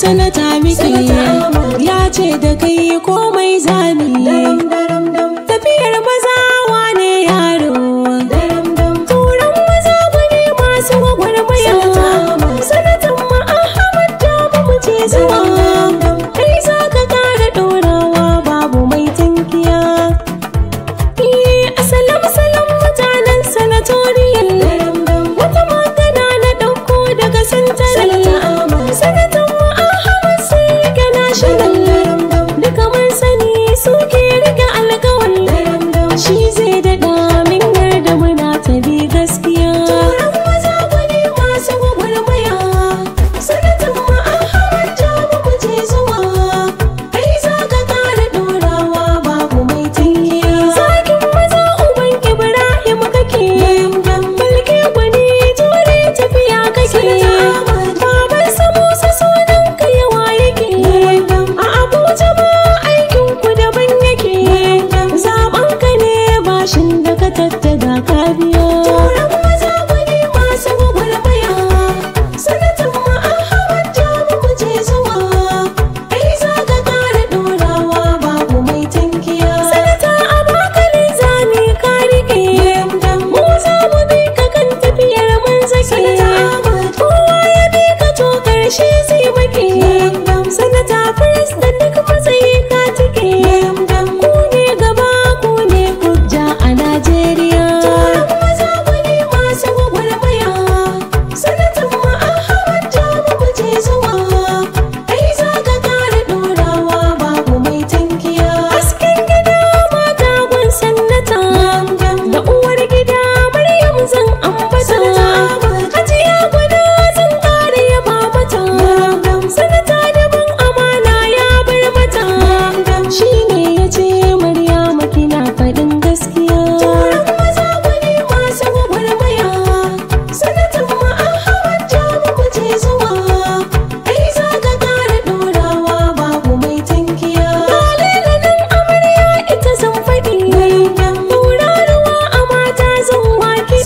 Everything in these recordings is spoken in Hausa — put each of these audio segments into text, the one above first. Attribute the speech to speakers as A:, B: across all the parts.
A: sanata muke ya ce da kai komai zami tafiyar maza wane yaro turan maza bane masu gwagwarmaya sanatan ma ahmad da mu ce zuwa kai za ka kara dorawa babu mai tankiya asalam salam mutanen sanatoriyal wata magana na ɗauko daga santaral sanatan mu ahmad sai rike national duka mun sani suke rike alkawal shi zai daɗa min yarda muna ta bi gaskiya turan maza gwani masu gwagwarmaya sanatan mu ahmad jamu mu je zuwa kai za ka kara dorawa babu mai tankiya zakin maza uban ibrahim kake balke gwani jure tafiya kake baban samusa sunan ka yawa yake a abuja ma aikin ku daban yake zaben ka ne bashin da ka tattaga ka biya turan maza gwani masu gwagwarmaya sanatan mu ahmad jamu mu je zuwa kai za ka kara dorawa babu mai tankiya sanata abakali zami ka rike mu za mu bi ka kan tafiyar mun zake kowa ya bi ka to karshe zai make sanata first da duk matsayi ka tike ku ne gaba ku ne hujja a najeriya maza gwani masu gwagwarmaya sanatan mu ahmad jamu mu je zuwa kai za ka kara dorawa babu mai tankiya hasken gida mata gun sannata da uwar gida maryam zan ambata hajiya gwada zan kare yaba mata sanata daban amana ya bar mata shi ne ya ce maryama kina faɗin gaskiya maza gwani masu gwagwarmaya sanatan mu ahmad jamu mu je zuwa kai za ka kara dorawa babu mai tankiya lalalan amarya ita zan faɗi tauraruwa a mata zan wake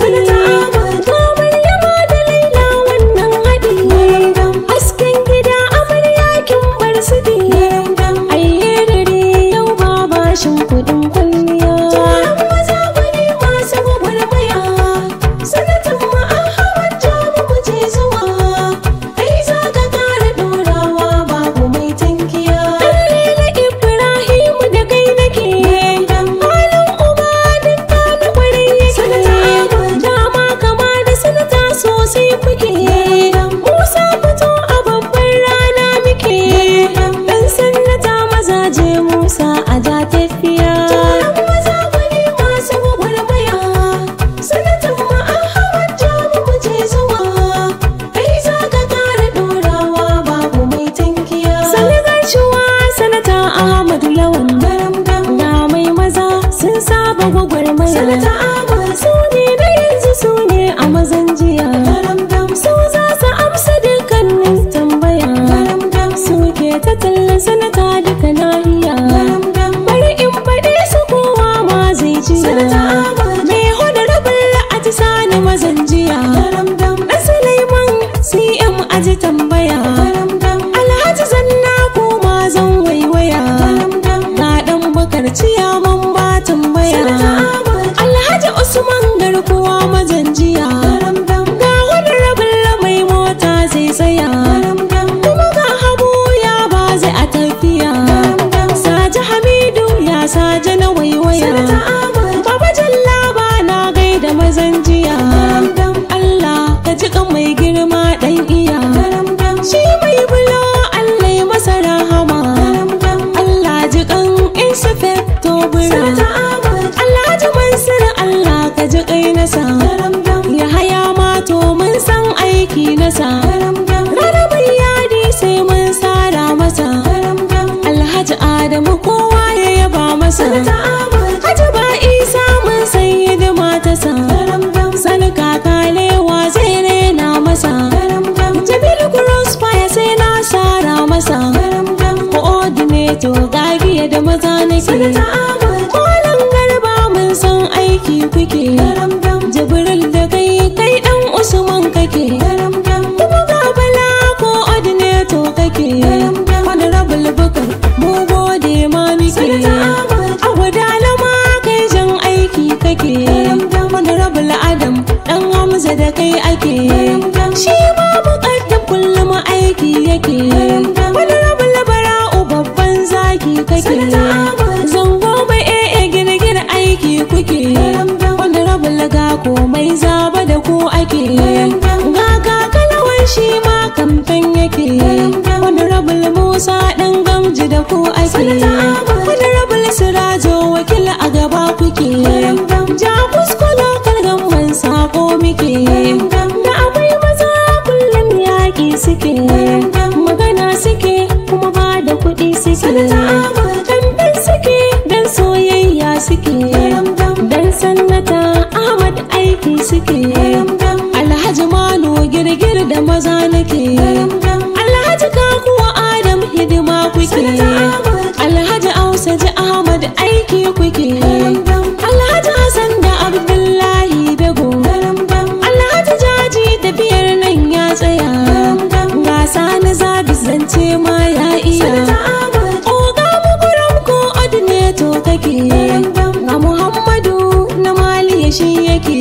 A: ga maryama da laila wannan haɗi hasken gida amarya kin bar su di ayye dare yau ba bashin kuɗin kwalliya maza gwani masu gwagwarmaya sanatan mu ahmad jamu mu je zuwa kai za ka kara dorawa babu mai tankiya Dalila Ibrahimu da kai nake halin uba duk da na kwarai yake dama kama da sanata sosai kuke Musa fito a babbar rana muke dan sanata mazaje Musa a ja tafiya maza gwani masu gwagwarmaya sanatan mu ahmad jamu mu je zuwa kai za ka kara dorawa babu mai tankiya sanagar shuwa sanata ahmadu lawan ga mai maza sun saba gwagwarmaya sanata ahmad su ne na yanzu su ne a mazan jiya su za su amsa dukkanin tambaya su ke ta tallan sanata duka nahiya bari in faɗe su kowa ma zai jiya mai honorable a sani mazan jiya ɗan Sulaiman CM aji tambaya Alhaji zanna koma zan waiwaya Ga ɗan bakar ciyaman ba tambaya Alhaji Usman garkuwa majanjiya Ga wani rabin mai mota zai tsaya Kuma ga habu ya ba zai a tafiya Saji Hamidu ya saje na waiwaya Baba Jalla ba na gaida mazan jiya Allah ka ji kan mai girma ɗan iya Shi mai bulo Allah ya masa rahama Allah ji kan inspector bura Allah ji mansur Allah ka ji kai nasa Ya haya mato mun san aiki nasa Rarrabar yadi sai mun sara masa Alhaji Adamu kowa ya yaba masa Haji ba isa mun san hidima ta sa Sani kakalewa zai rena masa Jabil Crossfire sai na sara masa Coordinator gagiya da maza nake Malam garba mun san aiki kuke Jibril da kai kai dan Usman kake Kuma ga bala coordinator kake kai ake shi ma bukatar kullum aiki yake wani rabin labara'u babban zaki kake zango mai ee girgir aiki kuke wani rabin laga komai zaba da ku ake ga kakalawan shi ma kamfen yake wani rabin musa ɗan gamji da ku ake wani rabin sirajo wakil a gaba kuke ja kuskula kalgan sako muke da akwai maza kullum yaƙi suke magana suke kuma ba da kuɗi suke kamfen suke dan soyayya suke dan sannata ahmad aiki suke alhaji mano girgir da maza nake alhaji kakuwa adam hidima kuke alhaji ausa ji ahmad aiki kuke alhaji hassan da abdullahi dago alhaji jaji tafiyar nan ya tsaya gasa na zabi zance ma ya iya oga mukuram ko ordinator kake ga muhammadu na mali shi yake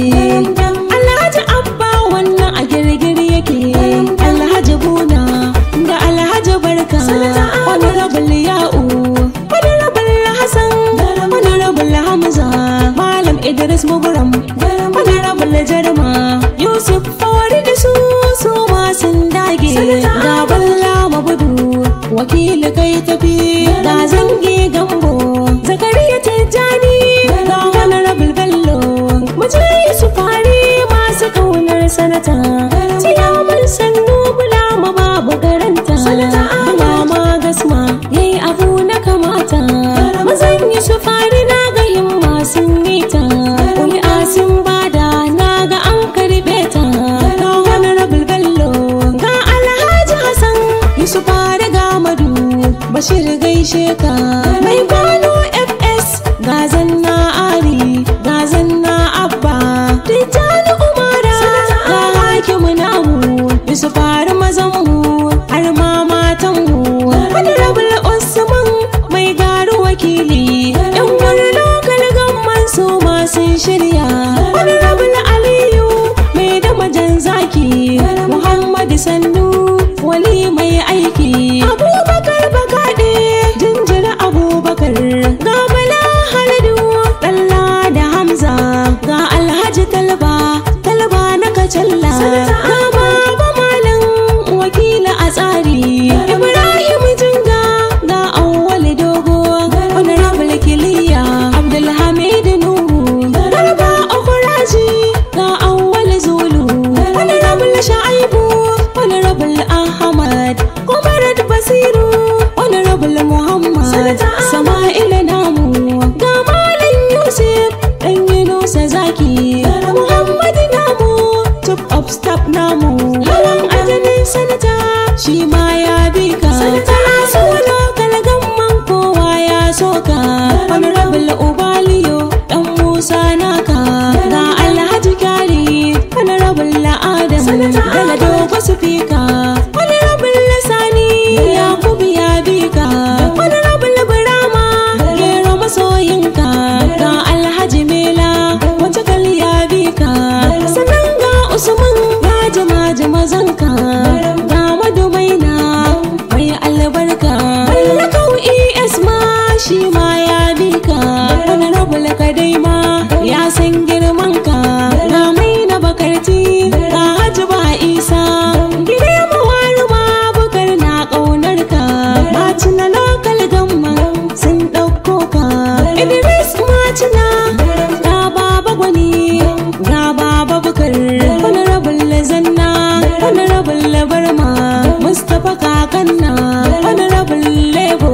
A: alhaji abba wannan a girgir yake alhaji buna da alhaji barka wani rabin ya'u wani rabin hassan wani rabin hamza malam idris muguram wani rabin jarma yusuf fawari da su su ma sun dage ga balla mabudu wakili kai tafi ga zange gambo zakariya tijjani ga wani rabin bello muje su fari masu kaunar sanata ciyaman sannu bula ma babu garanta bula ma gasma yayi abu na kamata mazan yi su fari na ga himma sun nita ƙuri'a sun bada na ga an karɓe ta ga wani rabin bello ga alhaji hassan yusuf fari ga madu bashir gaishe ka mai kwano fs ga zanna ari ga zanna abba tijjani umara ga hakimu namu yusuf fari mazan mu har ma matan mu wani rabin usman mai garu wakili yan wani lokal gamman su ma sun shirya wani rabin aliyu mai da majan zaki muhammadu sannu wali mai aiki abubakar bakaɗe jinjira abubakar ga bala haladu ɗalla da hamza ga alhaji talba talba na kacalla ga baba malam wakila a tsari ibrahim jinga ga awwal dogo honorable kiliya abdulhamid nuhu garba okuraji ga awwal zulu honorable sha'ibu honorable ahmad kumarat basiru honorable muhammad sama'ila namu ga malam yusuf dan yunusa zaki muhammad namu top of staff namu lawan ajalin sanata shi ma ya bi ka kana so lokal gamman kowa ya soka honorable ubaliyo dan musa naka ga alhaji kyari honorable adam daga dogo sufika honorable sani yakubu ya bi ka honorable burama gero masoyinka ga alhaji mela wata kal ya bi ka sannan ga usman ya jima jima zanka ga madumaina mai albarka mallakau es ma shi ma ya bi ka honorable kadai ma ya san girman ka ga mai na bakarti ga hajji ba isa gide mawari ma bukar na ƙaunar ka macina lokal gamma sun ɗauko ka idris macina ga baba gwani ga baba bukar honorable zanna honorable barma mustapha kakanna honorable lebo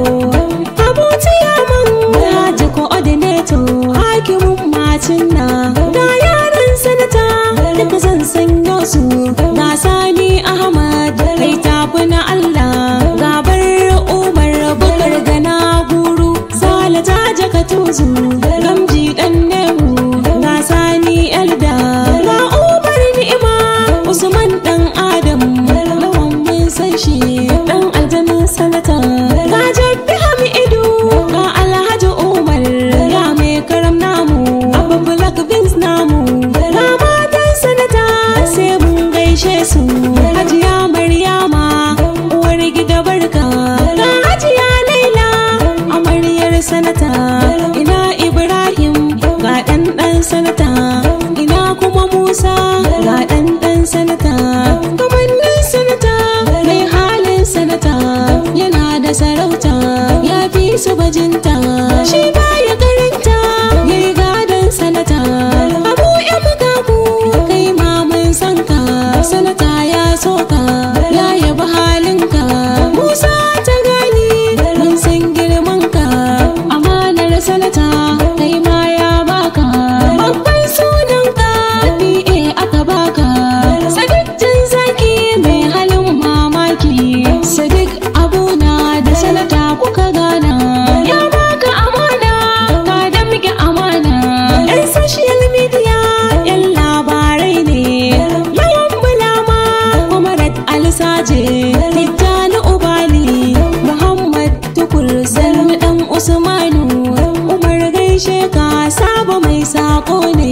A: abu ciyaman haji coordinator hakimin macina ga yaran sanata duka zan sanyo su ga sani ahmad kai tafi na allah gabar umar bukar gana guru sale ta jaka tuzu gamji dan nehu ga sani elda ga umar ni'ima usman dan adam lawan mun san shi dan aljanin sanata ga jabbi hamidu ga alhaji umar ya mai karam namu abu black beans namu ga matan sanata sai mu bajinta shi baya karanta yayi gadon sanata abu ya makaku kai ma mun san ka sanata ya soka ya yabi halinka musa ta gani mun san girman ka amanar sanata kai ma ya baka babban sunan ka PA aka baka sadiq jin zaki mai halin mamaki sadiq abuna da sanata kuka gana ya baka amana ka damke amana yan social media yan labarai ne yawan bulama umarat alisaje tijjani ubali muhammad tukur sanni dan usmanu umar gaishe ka saba mai sako ne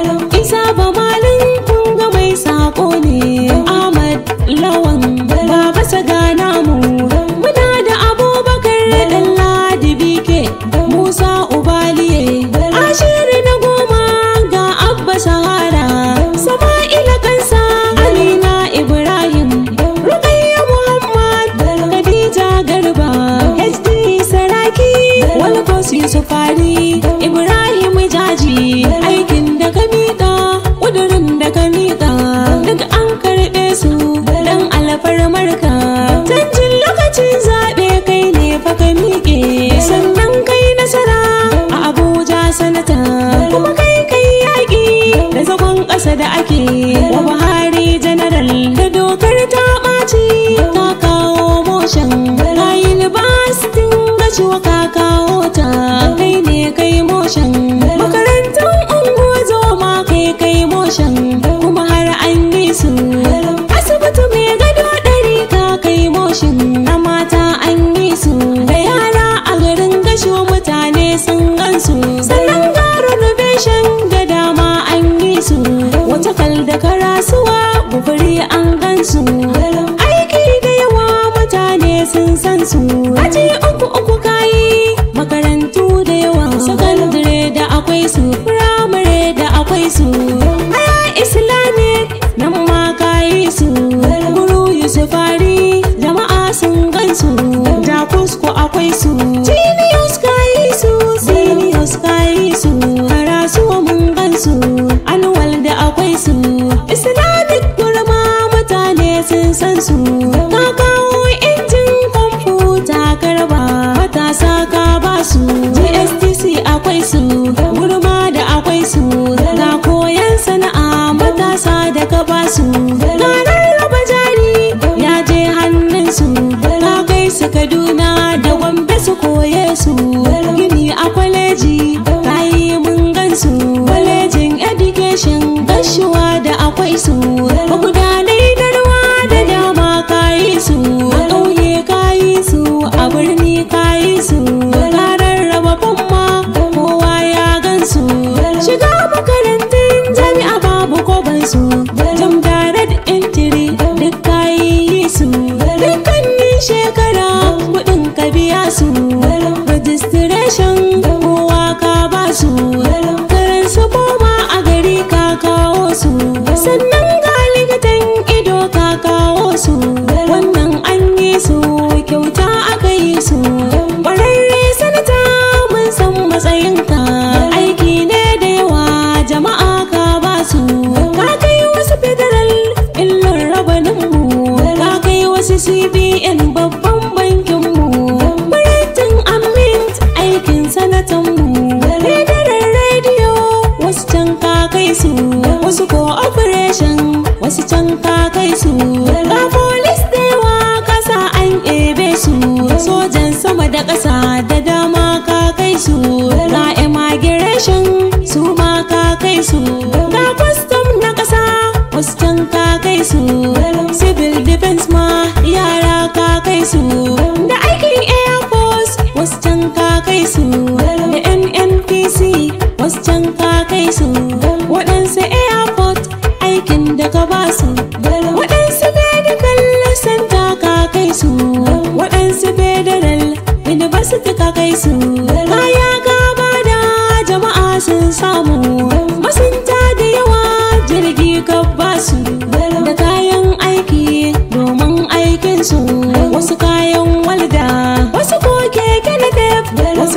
A: isa ba malin kunga mai sako ne ahmad lawan baba sagana mu muna da abubakar dan ladi bike musa ubaliye ashiri na goma ga abba sahara sama'ila kansa amina ibrahim rukayya muhammad khadija garba hd saraki walkos yusufari ibrahim jaji aikin da ka miƙa ƙudurin da ka miƙa duk an karɓe su dan alfarmarka canjin lokacin zaɓe kai ne fa ka miƙe sannan kai nasara a abuja sanata kuma kai kai yaƙi da zagon ƙasa da ake wa buhari janaral da dokar ta ɓaci ka kawo motion ka yi libastin gaciwa ka kawo ta kai ne kai motion makarantun unguwa zoma kai kai motion kuma har an yi su asibiti mai gado ɗari ka kai motion na mata an yi su da yara a garin gasho mutane sun gansu sannan ga renovation da dama an yi su wata kal da karasuwa bufuri an gansu aiki da yawa mutane sun san su aji uku uku kayi makarantu da yawa sakandare da akwai su firamare da akwai su haya islamic nan ma kayi su guru yusufari jama'a sun gansu jakusko akwai su genius kayi su seniors kayi su karasuwa mun gansu annual da akwai su islamic gurma mutane sun san su ka kawo injin kwamfuta karba matasa ka ba su gstc akwai su gurma da akwai su ga koyan sana'a matasa da ka ba su ga rarraba jari ya je hannun su ka kai su kaduna da gombe su koye su gini a kwaleji kayi mun gansu kwalejin education gashuwa da akwai su magudanai da ruwa da dama kayi su a ƙauye kayi su a birni kayi su ka rarraba famma kowa ya gansu shiga makarantun jami'a babu kobansu jam direct entry duk kayi su dukkanin shekara kuɗin ka biya su registration kowa ka ba su karan su koma a gari ka kawo su sannan ga likitan ido ka kawo su wannan an yi su kyauta aka yi su ƙwararre sanata mun san matsayinka aiki ne da yawa jama'a ka ba su ka kai wasu federal illon rabaninmu ka kai wasu cbn babban bankinmu Baratin Amint aikin sanatanmu Federal Radio wasu can ka kai su wasu ko operation wasu can ka kai su ga police da yawa kasa an ebe su sojan sama da ƙasa da dama ka kai su ga immigration su ma ka kai su ga custom na ƙasa wasu can ka kai su civil defense ma yara ka kai su da aikin air force wasu can ka kai su da nnpc wasu can ka kai su waɗansu airport aikin da ka ba su waɗansu medical center ka kai su waɗansu federal university ka kai su kaya ka bada jama'a sun samu masunta da yawa jirgi ka ba su da kayan aiki domin aikin su wasu kayan walda wasu ko keke na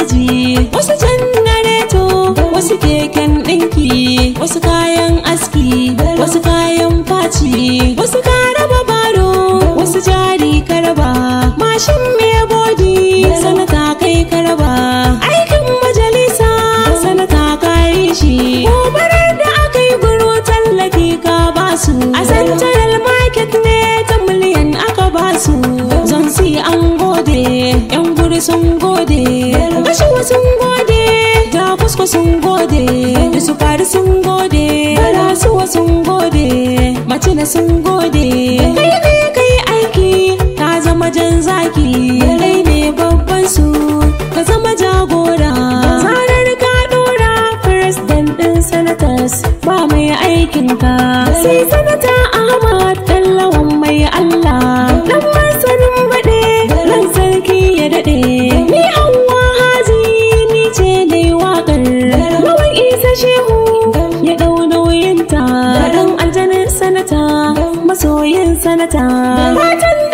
A: caji wasu janareto wasu keken ɗinki wasu kayan aski wasu kayan faci wasu ka raba baro wasu jari ka raba mashin me bodi sanata kai ka raba aikin majalisa sanata ka yi shi gobarar da aka yi guru tallafi ka basu a central market ne ta miliyan aka basu zan si an gode yan guri sun gode gashiwa sun gode da kusko sun gode da su fari sun gode barasuwa sun gode macina sun gode kai ne kai aiki ka zama jan zaki kai ne babban su ka zama jagora zarar ka dora president din senators ba mai aikin ka sai sanata ahmad dallawan mai allah dan masanin baɗe ran sarki ya daɗe ni anwa haji ni ce dai waƙar lawan isa shehu ya ɗau nauyinta dan aljanin sanata masoyin sanata fatan